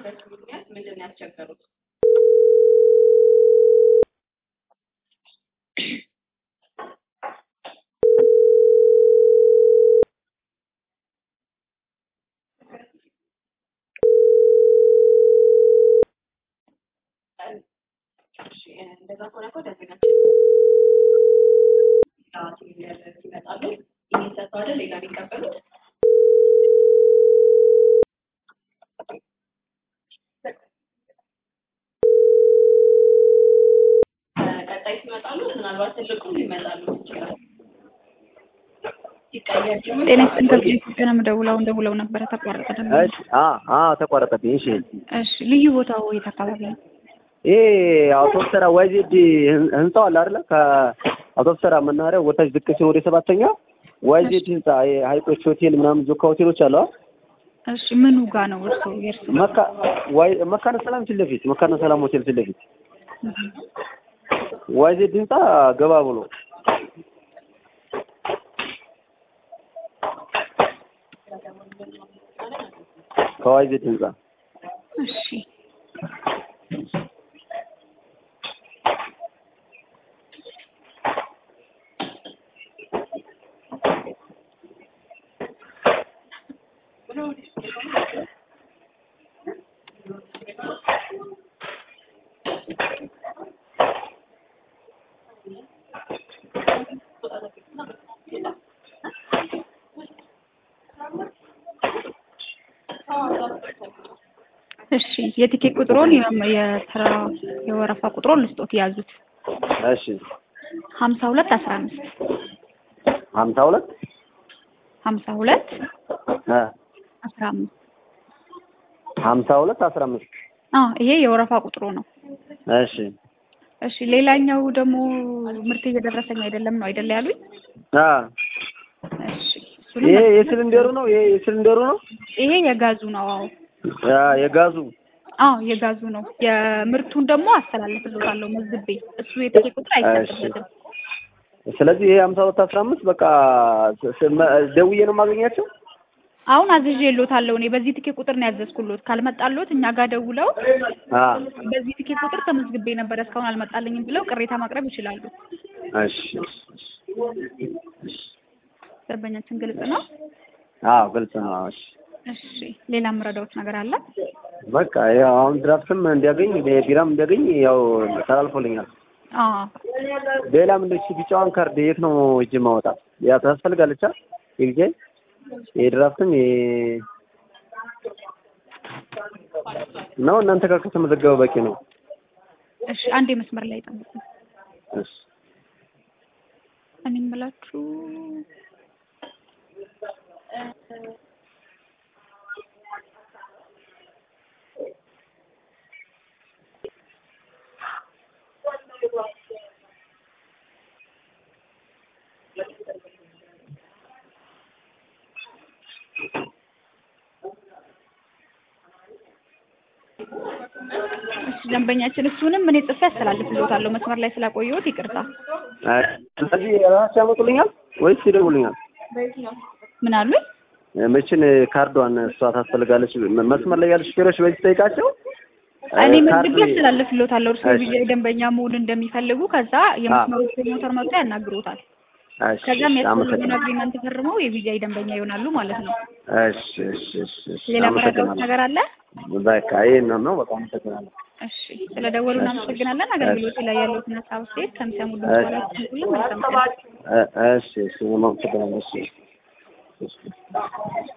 ያልሆነበት ምክንያት ምንድን ነው ያስቸገሩት? እሺ፣ እንደዛ ከሆነ እኮ ደንበኛችን ሰዓት ይመጣሉ። ይህን ሰጥተው አይደል ሌላ የሚቀበሉት? ቀጣይ ሲመጣሉ ምናልባት ትልቁም ሊመጣሉ ይችላል። ሲቀየር ደግሞ ጤና ይስጥልኝ ከብዙ ኢትዮጵያ ነው የምደውለው። አሁን ደውለው ነበረ ተቋረጠ ደግሞ። እሺ አ አ ተቋረጠብኝ። እሺ እሺ ልዩ ቦታው የት አካባቢ ነው? ይሄ አውቶቡስ ተራ ዋይዜድ ህንጻው አለ አይደለ? ከአውቶቡስ ተራ መናኸሪያ ወታች ዝቅ ሲል ወደ ሰባተኛ ዋይዜድ ህንጻ ይሄ ሀይቆች ሆቴል ምናምን ጆካ ሆቴሎች አሉ። አ? እሺ ምኑ ጋ ነው እርሶ የእርሱ? መካ ዋይ መካነ ሰላም ፊት ለፊት መካነ ሰላም ሆቴል ፊት ለፊት ዋይዜድ ህንጻ ገባ ብሎ ከዋይዜድ ህንጻ እሺ እሺ የቲኬት ቁጥሩን የመ- የተራ የወረፋ ቁጥሩን ልስጦት ያዙት። እሺ ሀምሳ ሁለት አስራ አምስት ሀምሳ ሁለት ሀምሳ ሁለት እ አስራ አምስት ሀምሳ ሁለት አስራ አምስት አዎ ይሄ የወረፋ ቁጥሩ ነው። እሺ እሺ ሌላኛው ደግሞ ምርት እየደረሰኝ አይደለም ነው አይደለ ያሉኝ? አ እሺ እሱንም ይሄ የሲሊንደሩ ነው ይሄ የሲሊንደሩ ነው ይሄ የጋዙ ነው። አዎ ያ የጋዙ አዎ የጋዙ ነው። የምርቱን ደግሞ አስተላልፍልዎታለሁ መዝግቤ። እሱ የትኬት ቁጥር አይሰጥበትም። ስለዚህ ይሄ ሀምሳ ሁለት አስራ አምስት በቃ ስ- ስ- መ- ደውዬ ነው የማገኛቸው አሁን አዝዤልዎታለሁ እኔ በዚህ ትኬት ቁጥር ነው ያዘዝኩልዎት። ካልመጣልዎት እኛ ጋር ደውለው አ በዚህ ትኬት ቁጥር ተመዝግቤ ነበር እስካሁን አልመጣልኝም ብለው ቅሬታ ማቅረብ ይችላሉ። እሺ ደንበኛችን ግልጽ ነው። አዎ ግልጽ ነው አዎ እሺ እሺ ሌላ የምረዳዎት ነገር አለ? በቃ ያው አሁን ድራፍትም እንዲያገኝ ቢራም እንዲያገኝ ያው ተላልፎልኛል አዎ ሌላ ምንድን እሺ ቢጫዋን ካርድ የት ነው እጅ ማውጣት ያ ታስፈልጋለች አ የጊዜ የድራፍትም የ ነው እናንተ ጋር ከተመዘገበ በቂ ነው እሺ አንዴ መስመር ላይ ጠብቁ። እሺ እኔ የምላችሁ እሺ ደንበኛችን እሱንም እኔ ጽፌ አስተላልፍልዎታለሁ። መስመር ላይ ስላቆየሁት ይቅርታ። አይ ስለዚህ ራሳቸው ያመጡልኛል ወይስ ይደውሉኛል ምን አሉኝ? መችን ካርዷን እሷ ታስፈልጋለች መስመር ላይ ያሉ ሹፌሮች በዚህ ጠይቃቸው እኔ ካርድ መዝግቤ አስተላልፍልዎታለሁ። እርስዎ እሺ። የቪዛ ደንበኛ መሆን እንደሚፈልጉ ከዛ የመስመሩ ፕሮሞተር መጥቶ ያናግሮታል። እሺ ከዛ እሺ የሚያስፈልገውን አመሰግናለሁ አግሪመንት ፈርመው የቪዛ ደንበኛ ይሆናሉ ማለት ነው። እሺ እሺ እሺ እሺ ሌላ መረዳዎት አመሰግናለሁ ነገር አለ? በቃ ይሄን ነው በቃ አመሰግናለሁ እሺ ስለደወሉ እናመሰግናለን። አገልግሎት ላይ ያለዎትን ሀሳብ አስተያየት ከሚሰሙ ድምጽ በላይ ሁሉም መልካም ቀን። እ- እሺ እሺ አመሰግናለሁ እሺ እሺ